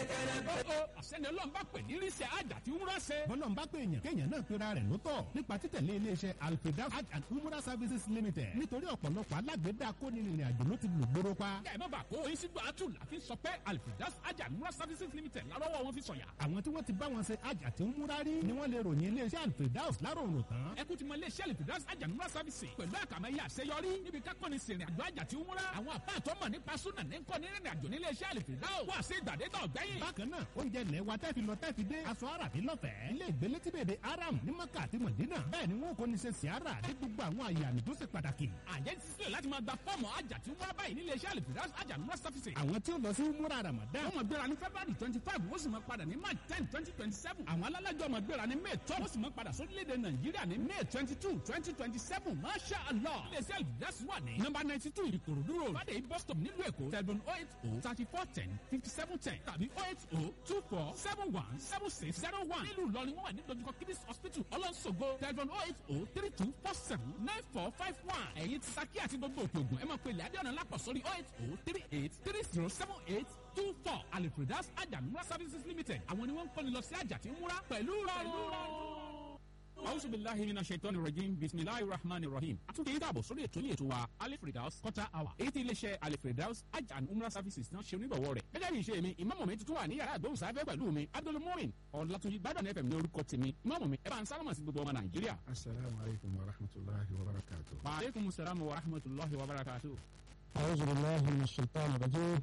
ó àṣẹni ọlọ́run bá pè ní ríṣẹ́ àjà tí wúrà ṣe. bọ́lọ́n bá pè èèyàn kéèyàn náà pera rẹ̀ lótọ̀ nípa títẹ̀lé iléeṣẹ́ alfeda hajj and umrah services limited nítorí ọ̀pọ̀lọpọ̀ alágbèédá kónírìnrìn àjò ló ti lù gbóró pa. kẹ́ ẹ̀ má bàa kó oyin sígbà àtù láfi sọ pé alfidas àjà wúrà services limited lárọ́wọ́ wọn fi sọ̀yà. àwọn tí wọ́n ti bá wọn ṣe hajj àti umrah rí ni wọ́n lè ròyìn iléeṣẹ́ alfedaus láròrò tán. ẹkú ti mọ iléeṣẹ́ alfidas àjà wúrà services pẹ̀lú àkàmẹ́yẹ àṣeyọrí níbi kákọ́ni sìnrìn àjò àjà tí wúrà. àwọn àpá àtọ́mọ̀ nípa súnà ní kọ́ni rìnrìn àjò nílé iṣẹ́ alfidaus wà sí ìgbàdégbà ọ̀gbẹ́yìn. bákan náà oúnjẹ ilẹ̀ wa tẹ́fi lọ tẹ́fi dé aṣọ àràbí lọ́fẹ̀ẹ́ ilé ìgbélé tí bèbè aram ní maka àti mọ̀dínà bẹ́ẹ̀ ni wọn kò ní ṣe siara ní gbogbo àwọn àyè àmì tó ṣe pàtàkì. àjẹ́ ti sílẹ̀ láti máa gba fọ́ọ̀mù àjà tí wúrà báyìí nílé iṣẹ́ alfidas àjà wúrà services. àwọn tí ó lọ sí múra ramadan wọ́n máa gbéra ní february twenty five wọ́n sì máa padà ní march ten twenty twenty seven àwọn alálàjọ máa gbéra ní may twelve wọ́n sì máa padà sórílẹ̀-èdè nàìjíríà ní may twenty two twenty twenty seven masha allah iléeṣẹ́ alfidas wà ní nọ́mbà ninety two ìkòròdú road fàdé bus stop nílùú èkó telephone oh eight oh thirty four ten fifty seven ten tàbí oh eight oh two four seven one seven six zero one nílùú ìlọrin wọ́n wà ní dojúkọ kidis hospital ọlọ́nṣogo telephone oh eight oh three two four seven nine four five one ẹ̀yin ti saki àti gbogbo òkè ògùn ẹ máa pe ilẹ̀ adéọ̀nà lápọ̀ sórí oh eight oh three eight three zero seven eight two four alipredas ajamura services limited àwọn ni wọ́n ń kọ́ni lọ sí àjà tí ń múra pẹ̀lú rọrùn. Auzu billahi mina shaitani rajim bisimilahi rahmani rahim. Àtúntò yìí dàbọ̀ sórí ètò yìí ètò wa Alifredaus quarter hour. Èyí tí iléeṣẹ́ Alifredaus Hajj and Umrah services náà ṣe onígbọ̀wọ́ rẹ̀. Gẹ́gẹ́ bí ìṣe mi, ìmáàmù mi tuntun wà ní yàrá àgbóhùnsáfẹ́ pẹ̀lú mi. Abdul Mumin Ọ̀làtúnjì Gbádùn FM ní orúkọ tèmi. Ìmáàmù mi ẹ bá ń sálámà sí gbogbo ọmọ Nàìjíríà. السلام عليكم ورحمة الله وبركاته Wa aleykum salaam wa rahmatulahi wa barakatuh. أعوذ بالله من الشيطان الرجيم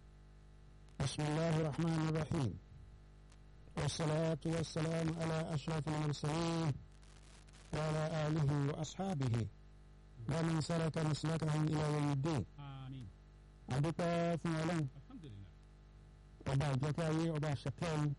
بسم الله الرحمن الرحيم والصلاة والسلام على أشرف المرسلين وعلى آله وأصحابه ومن سلك مسلكهم إلى يوم الدين Àmín. أدوك في علم Alhamdulillah. ọba àjẹkáyé ọba àṣẹkẹ́ni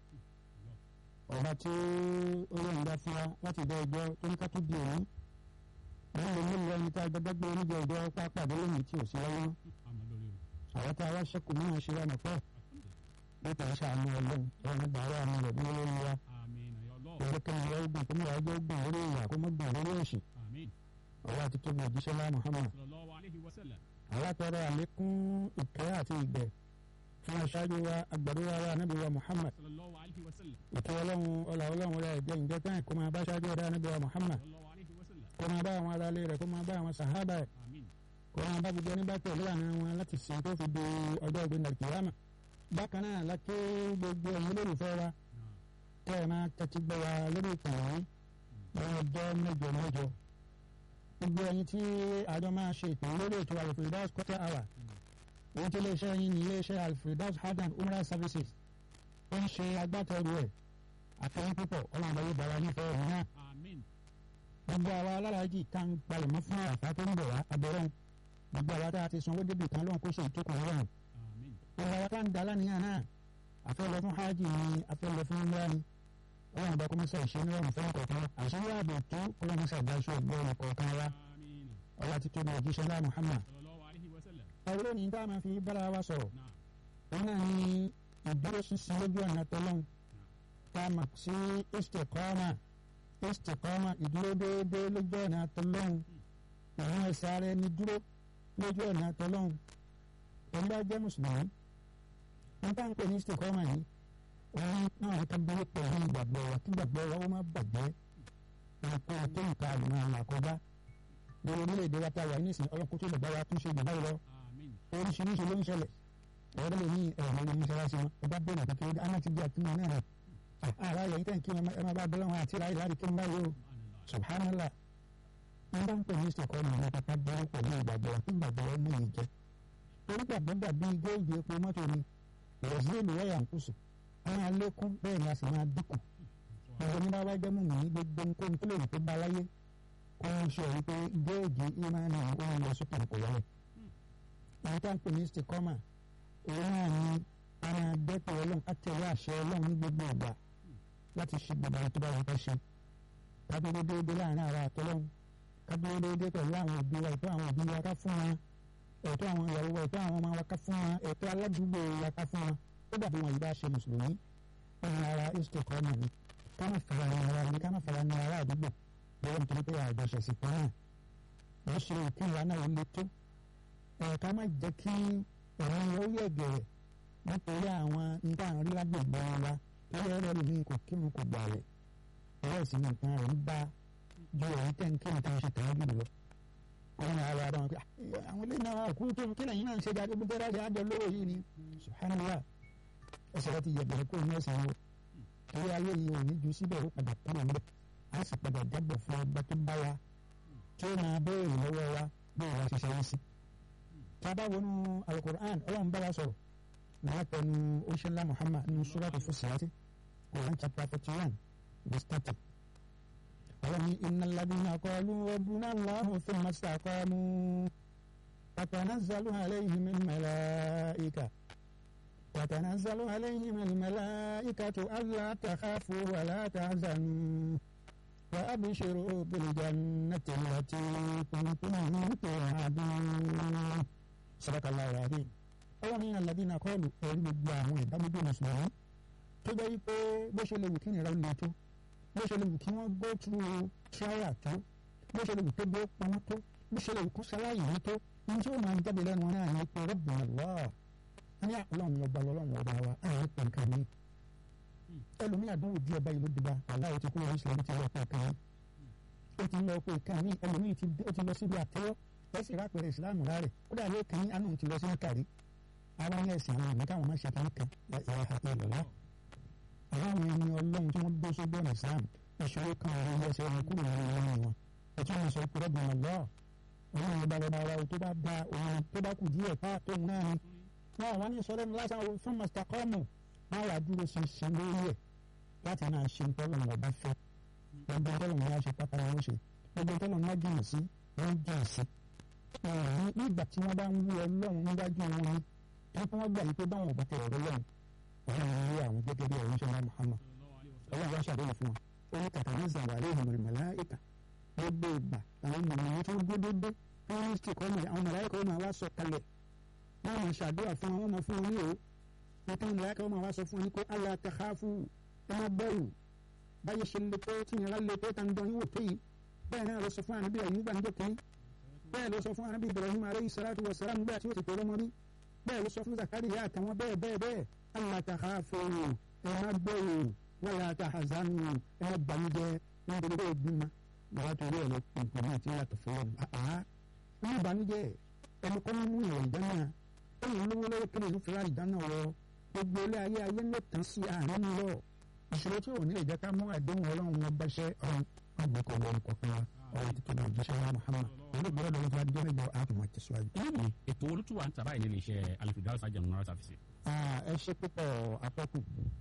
ọba tí ó yọ̀ǹda fún wa láti dá ẹjọ́ tó ní ká tó di òní wọ́n lè mú ìwé ẹni tá a gbẹgbẹ́ gbé oníjẹ ìjọ pápádé lónìí tí ò sí lọ́wọ́ Àmọ́ lórí o. àwọn tá a wá ṣẹ́kù náà ṣe wà nọ̀pẹ́ Alhamdulillah. nípa iṣẹ́ àmì ọlọ́run ẹ̀rọ gbàrà àmì rẹ̀ bí lórí wa Àmín ya Allah. ìwé kẹ́mi ìwé ogun kó mú ìwà ẹjọ́ ogun lórí ìyà kó mọ́ gbọ̀n lórí òṣì Àmín. ọwọ́ àti tóbi òjíṣẹ́ lá Muhammad Sallallahu alayhi wa sallam. àwọn àtọrọ àlékún ìkẹ́ àti ìgbẹ́ fún aṣáájú wa agbàdúrà wa anábì wa Muhammad Sallallahu alayhi wa sallam. ìtọ́ ọlọ́run ọlà ọlọ́run rẹ̀ jẹ́ ìjẹ́ tán kó máa bá aṣáájú ọ̀dá anábì wa Muhammad Sallallahu alayhi wa sallam. kó máa bá àwọn aráalé rẹ̀ kó máa bá àwọn sàhábà rẹ̀ Àmín. kó máa bá gbogbo ẹni bá tẹ̀lé àná wọn láti sìn tó fi di ọjọ́ ìgbéǹda kìlámà bákan náà lákè gbogbo ẹ̀yin olólùfẹ́ wa Náà. tẹ́ ẹ máa tẹ́tí gbọ́ wa lórí ìkànnì lọ́wọ́ ọjọ́ mẹ́jọ mẹ́jọ gbogbo ẹ̀yin tí àjọ máa ṣe ìpín lórí ètò alfredaus quarter hour èyí tí iléeṣẹ́ yín ní iléeṣẹ́ alfredaus hajj and umrah services ó ń ṣe agbátẹrù ẹ̀ àfẹ́yìn púpọ̀ ọlọ́run bá yóò bá wa nífẹ̀ẹ́ ẹ̀yìn náà Àmín. gbogbo àwa alálàájì tá ń palẹ̀mọ́ fún àràfà tó ń bọ̀ wá abẹ́rẹ́ gbogbo àwa tá a ti sanwó débì kan lóhun kó ṣe ìjókòó rọrùn Àmín. gbogbo àwa tá ń da lánìyàn náà afẹ́ lọ fún hajj ni afẹ́ lọ fún umrah ni ọlọ́run bá kọ́mọ́sá ìṣe ní ọ̀run fún ọkọ̀ọ̀kan àṣírí ààbò tó kọ́mọ́sá ìdáṣọ ọgbọ́n ọkọ̀ọ̀kan wa Àmín. ọlá ti tóbi òjíṣẹ́ lá Muhammad Sallallahu alayhi wa sallam. ọ̀rọ̀ ní tá a máa fi bára wa sọ̀rọ̀ Náà. wọn náà ní ìdúró ṣinṣin lójú ọ̀nà tọ́lọ́n tá a mọ̀ sí istiqama istiqama ìdúró déédéé lójú ọ̀nà tọ́lọ́n ìwọ̀n ẹ̀sẹ̀ ara ẹni dúró lójú ọ̀nà tọ́lọ́n ẹni bá jẹ́ mùsùlùmí wọn bá ń pè ní istiqama yìí wọn náà ká dúró pẹ̀lú ìgbàgbọ́ wa kí ìgbàgbọ́ wa ó má bàjẹ́ nǹkan tó nǹkan àlùmọ́ àlà kọjá lórí orílẹ̀-èdè wa tá a wà ní ìsìn ọlọ́kùnrin tó lè bá wa tún ṣe ìgbà báyìí lọ Àmín. oríṣiríṣi ló ń ṣẹlẹ̀ ọ̀rọ̀ lè ní ẹ̀rọ ní mọ́ṣáláṣí wọn ọba bẹ̀rẹ̀ àti kéde aná ti di àtúmọ̀ náà rẹ̀ ara yẹn tẹ̀ kí wọn ẹ máa bá bẹ́lẹ̀ wọn àti ráyè láti kí wọn báyìí o subhanallah wọn bá ń pè ní ìsìnkọ́ ọ̀nà àwọn pápá bẹ́rẹ̀ pẹ̀lú ìgbàgbọ́ kí ìgbàgbọ́ wọn ní ìjẹ́ torí gbàgbọ́ dàbí géèjì epo mọ́tò ni ìrọ̀sílẹ̀ wáyà ń kùsù wọn á lékún bẹ́ẹ̀ ni a sì máa dínkù gbogbo ní báwa jẹ́ mú mi gbogbo nǹkan tó lè rí pé bá láyé kó ń ṣe wípé géèjì ìmáàmì òun lọ sókè kò wọlé àwọn tá à ń pè ní istikọ́mà òun náà ni a máa dẹ́pẹ̀ ọlọ́run ká tẹ̀lé àṣẹ ọlọ́run ní gbogbo ìgbà láti ṣe gbogbo àwọn tó bá wọn fẹ́ ṣe ká dúró déédéé láàrin ara àtọ́lọ́run ká dúró déédéé pẹ̀lú àwọn òbí wa ẹ̀tọ́ àwọn òbí wa ká fún wa ẹ̀tọ́ àwọn ìyàwó wa ẹ̀tọ́ àwọn ọmọ wa ká fún wa ẹ̀tọ́ aládùúgbò wa ká fún wa ó dàbí wọn yìí bá ṣe mùsùlùmí ọ̀hún ara istikọ́mà ni ká má fara ní ara ni ká má fara ní ara àdúgbò bẹ́ẹ̀ nítorí pé àjọṣẹ̀sìn kan náà wọ́n ṣe ìkíni wa náà ó le tó ẹ̀ ká má jẹ́ kí ẹ̀rọ yẹn ó yẹ gẹ̀rẹ̀ nítorí àwọn nǹkan àwọn rí lágbègbè wa lórí ẹ̀rọ lómi kò kírun kò gbà rẹ̀ ẹ̀rọ sì ni nǹkan rẹ̀ ń bá ju èyí tẹ̀ ń kírun tẹ̀ ń ṣe tẹ̀ ń jù lọ. àwọn ará ara wọn pé àwọn ilé náà kú tó kí lẹ́yìn náà ń ṣe jáde gbogbo ẹ̀rọ àjọ lówó yìí ni subhanallah ẹsẹ̀ rẹ ti yẹ̀bẹ̀rẹ̀ kó ní ẹ̀sìn wọn torí ayé yìí ò ní ju síbẹ̀ ó padà kúrò ńbẹ̀ á sì padà jábọ̀ fún ọgbà tó bá wa tí ó máa béèrè lọ́wọ́ wa bí ìwà ṣiṣẹ́ yìí sí. tí a bá wọnú alukur'an ọlọ́run bá wa sọ̀rọ̀ náà pẹ̀lú oṣooṣẹ́lá muhammad nínú suratu Fussilat Quran chapter forty one verse thirty. ọlọ́run ní innal ladhina qalu rabbuna Allahu thumma istaqamu tatanazzalu alayhimul malaika tatanazzalu alayhimul malaikatu alla takhafu wa la tahzanu. وأبشروا بالجنة التي كنتم توعدون صدق الله العظيم ọwọ́ ní aládìní akọ́ọ̀lù ẹ̀rí gbogbo àwọn ìdágbébé mùsùlùmí tó jẹ́ wípé bó ṣe lè wù kí nìyẹn lè tó bó ṣe lè wù kí wọ́n go through trial tó bó ṣe lè wù pé bí ó pamọ́ tó bó ṣe lè wù kó ṣaláyè ní tó ní tí ó máa ń jáde lẹ́nu wọn náà ní pé rọ́bìnrin lọ́ọ̀ ní ọlọ́run ọba ọlọ́run ọba wa àwọn ìpè nǹkan mi ẹlòmíì àdánwò díẹ̀ báyìí ló dìbà aláwọ̀ ti kúrò ìṣẹ̀lẹ̀ bí ti lọ pé kan ó ti lọ pé kan ní ẹlòmíì ó ti lọ síbi àtẹ́wọ́ ẹ̀sìn rápẹ̀rẹ̀ ìsìlámù rárẹ̀ ó dàbí ó kàn án ti lọ sí kárí ara ní ẹ̀sìn àwọn àmì káwọn má ṣe kan kan ìyá àti ìlọ́lá àwọn ẹni ọlọ́run tí wọ́n gbé sójú ọ̀nà ìsìlámù ìṣòro kan ọ̀rọ̀ ilé ẹsẹ̀ wọn kúrò nínú wọn wọn ẹ̀tún wọn sọ pé rọ́bìn ọ̀lọ́ ọlọ́run ọba ọba ara tó bá da òun tó bá kù díẹ̀ ká tó ń náà ni wọn àwọn ní sọlẹ́ ní lásán fún mr kọ́mù wọn wà dúró ṣinṣin lórí ẹ̀ láti máa ṣe tọ́lọ́mù ọba fẹ́ gbogbo tọ́lọ́mù yá ṣe pátá wọn ṣe gbogbo tọ́lọ́mù wá jìnnà sí wọn jìnnà sí. nígbà tí wọ́n bá ń wú ọlọ́run níwájú wọn ni wọ́n fún wọn gbà yí pé báwọn ò bá tẹ ọ̀rọ̀ lọ́run ọlọ́run ń rí àwọn gẹ́gẹ́ bí ọ̀rọ̀ ìṣẹ́lá Muhammad ọlọ́run wá ṣàdéhùn fún wọn ó ní kàtà ní zàwárí ìhùn màláìkà gbogbo ìgbà àwọn mọ̀nà tó gbé dédé wọ́n ní kí kọ́ àwọn màláìkà ó máa wá sọ kalẹ̀ wọ́n máa ṣàdúrà fún wọn wọ́n máa fún wọn ní òó nítorí mọ̀láìkà ó máa wá sọ fún wọn ní kó Allah takhafu ẹ má bẹ̀rù báyìí ṣe lè tó tí ìnira lè tó tá ń dán yín wò tó yìí bẹ́ẹ̀ náà lọ sọ fún ànábì Ayuba níjọ́ kìíní bẹ́ẹ̀ lọ sọ fún ànábì Ibrahim alayhi salatu wa salam nígbà tí ó ti tó lọ́mọ rí bẹ́ẹ̀ ló sọ fún Zakariya àtàwọn bẹ́ẹ̀ bẹ́ẹ̀ bẹ́ẹ̀ Allah takhafu ẹ má bẹ̀rù wala tahzanu ẹ má bànújẹ́ ní gbogbo bẹ́ẹ̀ bímọ bàbá torí ẹ̀ lọ nǹkan náà ti yàtọ̀ fún wọn. àá ní ìbànújẹ́ ẹni kọ́ mú ìwọ̀ ìdáná ẹni olówó lọ́wọ́ kí ló fi ra ìdáná wọ gbogbo ilé ayé ayé ló tán sí àárín lọ ìṣòro tí ò ní lè jẹ́ ká mú àdéhùn ọlọ́run wọn báṣẹ́ ọ̀run àgbẹ̀kọ̀ lọ́run kọ̀ọ̀kan wa ọ̀rọ̀ títí náà jíṣẹ́ wa Muhammad olùgbọ́dọ̀ lọ́wọ́ fún adijọ́ mẹ́jọ àtùmọ̀ tẹ̀síwájú. lónìí ètò olùtúwà ń tàbá ìnílẹ̀ iṣẹ́ alifidaus ajam nara services. ẹ ṣe púpọ̀ apọ́kù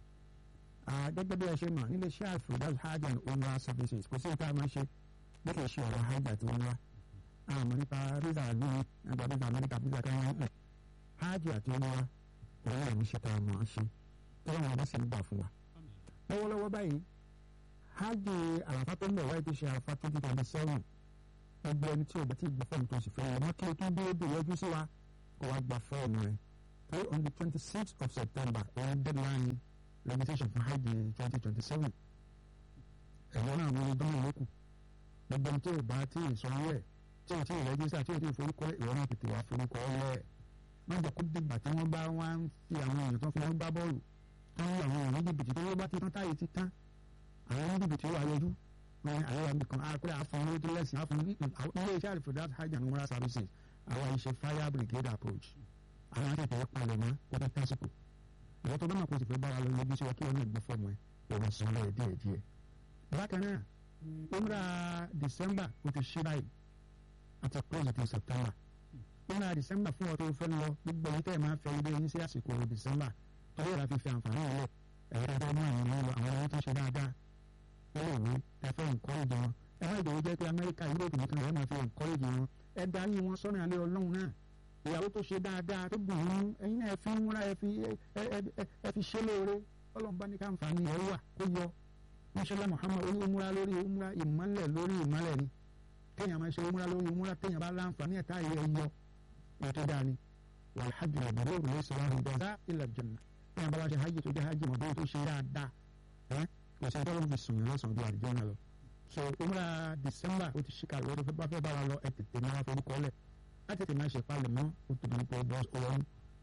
gẹ́gẹ́ bí ẹ ṣe mọ̀ nílé iṣẹ́ alifidaus hajj and umrah services kò sí nǹkan àmọ́ ṣe bí kò ṣe ọ̀rọ̀ hajj àti umrah àmọ́ nípa visa lóyún nípa visa amẹ́ríkà visa kẹ́hìn ẹ̀ hajj àti umrah òun ẹ̀ ní ṣe tá a mọ̀ ọ́ ṣe tọ́lá wọn bá sì ń gbà fún wa. lọ́wọ́lọ́wọ́ báyìí hajj àràfá tó ń bọ̀ wáyé tó ṣe àràfá twenty twenty seven gbogbo ẹni tí o bá ti gba fọ́ọ̀mù tó sì fẹ́ wọn mọ́ kí o tó dúró dé yọjú sí wa kó wa gba fọ́ọ̀mù rẹ̀ pé on the twenty sixth of september òun deadline registration fún hajj twenty twenty seven ẹ̀yọ́ náà wọlé dánwò lókù gbogbo ẹni tí o bá ti sanwó ẹ̀ tí o ti rẹ́jísà tí o ti forúkọ ìwọ náà tètè wá forúkọ lẹ̀ má jẹ́ kó dìgbà tí wọ́n bá wá ń fi àwọn èèyàn tó fi wọ́n gbá bọ́ọ̀lù tó ń àwọn èèyàn ní jìbìtì tó wọ́n bá ti tán táyé ti tán àwọn ní jìbìtì wà yọjú wọn àwọn àmì kan àpẹẹrẹ àfọwọn lójú lẹ́sìn àfọwọn ní ilé iṣẹ́ àlùfẹ́dá hajj and umrah services àwọn iṣẹ́ fire brigade approach àwọn akẹ́kọ̀ọ́ palẹ̀ mọ́ kó tó tásìkò àwọn tó bá máa kó sì fẹ́ bá wa lọ yọjú sí wa kí wọn náà gbé fọ́ọ̀mù ẹ̀ òun sàn lọ́ọ̀ díẹ̀ díẹ̀ bákan náà umrah december ó ti ṣí báyìí àti close ti september umrah december fún ọ tó fẹ́ lọ gbogbo yìí tẹ́ ẹ̀ máa fẹ́ ilé yín sí àsìkò december torí ìlà fífi àǹfààní ọ̀lẹ̀ ẹ̀rọ tó mú àwọn ọmọ àwọn ọmọ tó ṣe dáadáa wọ́n lè ní ẹ fẹ́ encourage wọn ẹ má ìdòwò jẹ́ pé amẹ́ríkà yúròpù nìkan ẹ máa fi encourage wọn ẹ darí wọn sọ́nà alẹ́ ọlọ́run náà ìyàwó tó ṣe dáadáa tó gùn ún ẹ̀yin náà ẹ fi ń múra ẹ fi ẹ fi ṣe lóore ọlọ́run bá ní ká àǹfààní ẹ wà kó yọ mọ́ṣálá muhammad oní umra lórí umra ìmọ̀lẹ̀ lórí ìmọ̀lẹ̀ ni téèyàn máa ṣe umra lórí umra téèyàn bá láǹfààní ẹ̀ta ẹ̀ yọ ètò dáa wàlhajj làbẹ̀rẹ̀ òrùlé sọ̀rọ̀ ìjọba ilẹ̀ jẹ̀nà téèyàn bá wá ṣe hajj tó jẹ́ hajj mọ̀dọ́ tó ṣe dáadáa ẹ́ kò sí ẹjọ́ ló fi sùn lọ́sàn-án bí àdìjọ́ náà lọ. so umra december ó ti ṣíkà lọ́dún fẹ́ bá fẹ́ bá wa lọ ẹ tètè máa forúkọ lẹ̀ á tètè máa ṣe palẹ̀ mọ́ ó tóbi nípa ọdún ọ̀run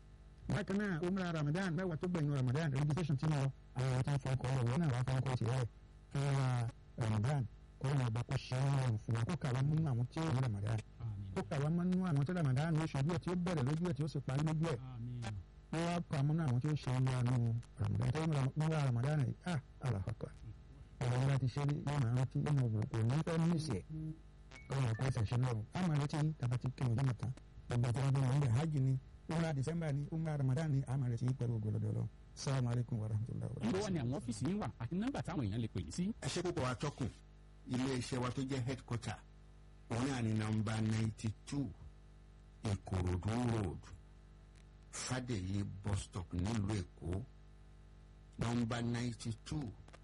bákan náà umra ramadan mẹ́wàá tó gbẹ̀yìn ramadan registration ti lọ àwọn tó ń fọ ọkọ̀ ọ̀wọ́ náà wà fọ ọkọ̀ tiẹ̀ fún wa ramadan kó wọn ọba kó ṣe é wọn fún wa kó kà wá mú àwọn tí ó ní ramadan kó kà wá mú àwọn tí ramadan ní oṣù díẹ̀ tí ó bẹ̀rẹ̀ lójú ẹ̀ tí ó sì parí lójú ẹ̀ wọ́n wá kọ́ àmúnú àwọn tí ó ṣe ní àánú ramadan tó ń wá ramadan yìí ah alahakọ ọ̀rọ̀ ńlá ti ṣe yóò máa rántí yóò máa wò kò ní fẹ́ ní ìsẹ̀ ọ̀rọ̀ ọ̀pọ̀ ẹ̀sẹ̀ ṣe náà a máa retí tàbá ti kí ọjọ́ mọ̀tán gbogbo àti ọjọ́ mọ̀tán hajj ni umrah december ni umrah ramadan ni a máa retí pẹ̀lú ògbólódọ́lọ́ salamu alaykum wa rahmatulahi wa ìlú wa ni àwọn ọ́fíìsì yín wà àti nọ́mbà táwọn èèyàn lè pè yín sí. ẹ ṣe púpọ̀ atọ́kùn ilé iṣẹ́ wa tó jẹ́ headquarter òun náà ní nọ́mbà ninety two ìkòròdú road fàdèyí bus stop nílùú èkó nọ́mbà ninety two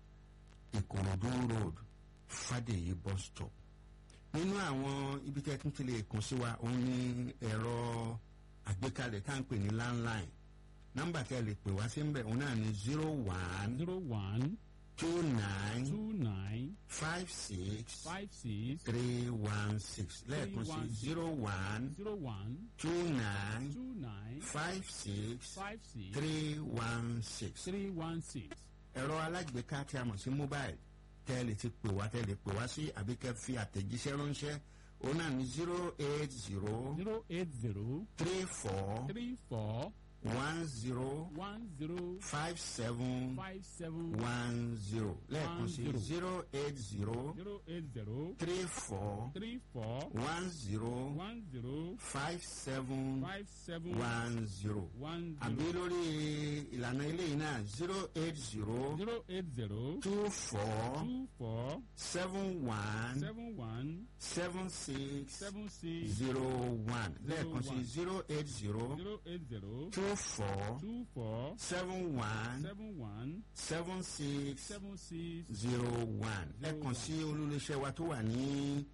ìkòròdú road fàdèyí bus stop nínú àwọn ibi tí ẹ tún ti lè kàn sí wa òun ní ẹ̀rọ àgbékalẹ̀ tá à ń pè ní landline nọ́mbà tí ẹ lè pè wá sí ń bẹ̀ òun náà ní zero one zero one two nine two nine five six five six three one six lẹ́ẹ̀kan sí zero one zero one two nine two nine five six five six three one six. three one six. ẹ̀rọ alágbèéká tí a mọ̀ sí mobile tẹ́ ẹ lè ti pè wá tẹ́ ẹ lè pè wá sí àbí kẹ́ fi àtẹ̀jíṣẹ́ ránṣẹ́ òun náà ní zero eight zero zero eight zero three four three four one zero one zero five seven five seven one zero lẹ́ẹ̀kan sí zero. zero eight zero zero eight zero three four three four one zero one zero five seven five seven one zero one àbí zero lórí ìlànà eléyìí náà zero eight zero zero eight zero two four two four seven one seven one seven six seven six zero one lẹ́ẹ̀kan sí one. zero eight zero zero eight zero two four two four seven one seven one seven six seven six zero one lẹ́ẹ̀kan sí olúléeṣẹ́ wa tó wà ní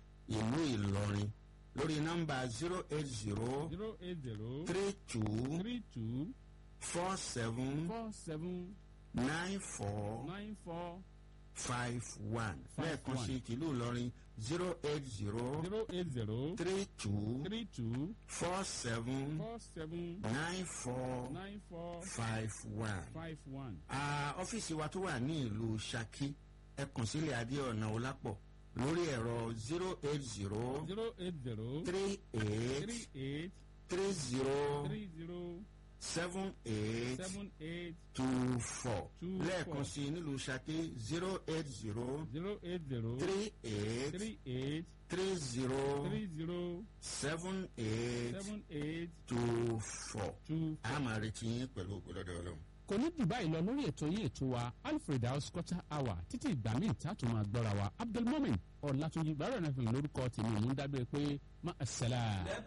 ìlú Ìlọrin lórí nọ́mbà zero eight zero zero eight zero three two three two four seven four seven nine four nine four five one Five lẹ́ẹ̀kan one. sí tìlú Ìlọrin zero eight zero zero eight zero three two three two four seven four seven nine four nine four five one. five one. Ah, ọ́fíìsì wa tó wà ní ìlú Ṣakí ẹ kàn sílẹ̀ Adéọ̀nà Ọlápọ̀ lórí ẹ̀rọ zero eight zero zero eight zero three eight three eight three zero three zero seven eight seven eight two four Two lẹ́ẹ̀kan four. sí nílùú Ṣakí zero eight zero zero eight zero three eight three eight three zero three zero seven eight seven eight two four. two a máa retí yín pẹ̀lú ògbólọ́dọ̀ ọlọ́run. kò ní jù báyìí lọ lórí ètò yìí ètò wa alfred house quarter hour títí ìgbà míì tá a tún máa gbọ́ra wa abdulmomin ọ̀làtúnjì gbàrọ̀ náà fi lórúkọ tèmi òun dábẹ́ pé má a sẹ́la.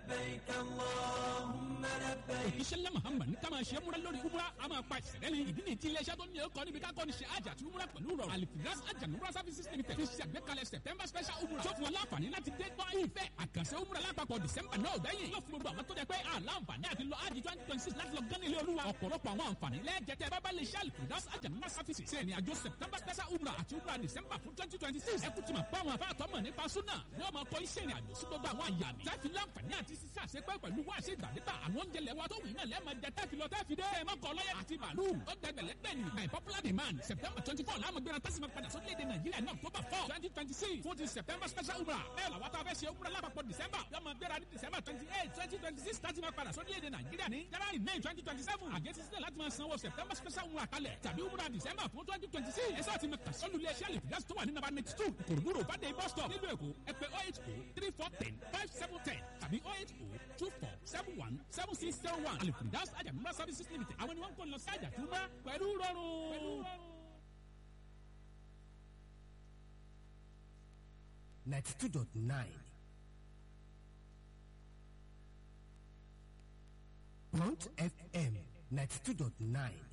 òjíṣẹ́ ńlá muhammad ní ká máa ṣe é múra lórí umra a máa pa ìṣẹ̀lẹ̀ ní ìdí nìyí tí iléeṣẹ́ tó ní ẹ̀kọ́ níbi ká kọ́ ni ṣe àjà àti umra pẹ̀lú rọrùn alifiras ajanumra services limited fi ṣe àgbékalẹ̀ september special umra tó fún wọn láǹfààní láti dé gbọ́ ìfẹ́ àkànṣe umra lápapọ̀ december náà gbẹ̀yìn yóò fún gbogbo àwọn tó jẹ pé àlàǹfààní àti lọ ájì twenty twenty six láti lọ gán ilé olúwa ọ̀pọ̀lọpọ̀ àwọn àǹfààní lẹ́ẹ̀jẹ̀tẹ̀ bábá lè ṣe alifiras ajanumra services ṣe ìrìn àjò september special umra àti umra december fún twenty twenty six ẹkú tí ma bá àwọn afáàtọ́ mọ̀ nípa súnà yóò máa kọ́ iṣẹ́ ìrìn àjò sí gbogbo àwọn àyàmì tẹ́fi láǹfààní àti sísá àṣepẹ́ pẹ̀lú wá ṣe ìgbàdégbà àwọn oúnjẹ lẹ́wà tó wù iná lẹ́ẹ̀ máa jẹ tẹ́fi lọ tẹ́fi dé ẹ̀ mọ́kọ ọlọ́yẹ àti màálù ó gbẹgbẹ̀lẹ́ gbẹ̀ni by popular demand september twenty four láàmú gbéra tẹ́sí ma padà sórílẹ̀-èdè nàìjíríà ní october four twenty twenty six fún ti september special umra bẹ́ẹ̀ làwọn tó a fẹ́ ṣe umra lápapọ̀ december yóò máa gbéra ní december twenty eight twenty twenty six tẹ́sí ma padà sórílẹ̀-èdè nàìjíríà ní january nine twenty twenty seven àgẹ́sí sílẹ̀ láti máa sanwó september special umra kalẹ̀ tàbí umra december fún twenty twenty six ẹ̀sẹ̀ àti mẹ́ta sọ́lù ilé iṣẹ́ àlèfíàsì tó wà ní nàbà ninety two kòròdúró bàdé bus stop nílùú èkó ẹ pè oh eight oh three four ten five seven ten tàbí oh eight oh two four seven one seven six zero one àlèfíàsì àjàmúra services limited àwọn ni wọ́n ń kó lọ sí àjàtúmọ̀ pẹ̀lú rọrùn. ninety two dot nine. Front FM ninety two dot nine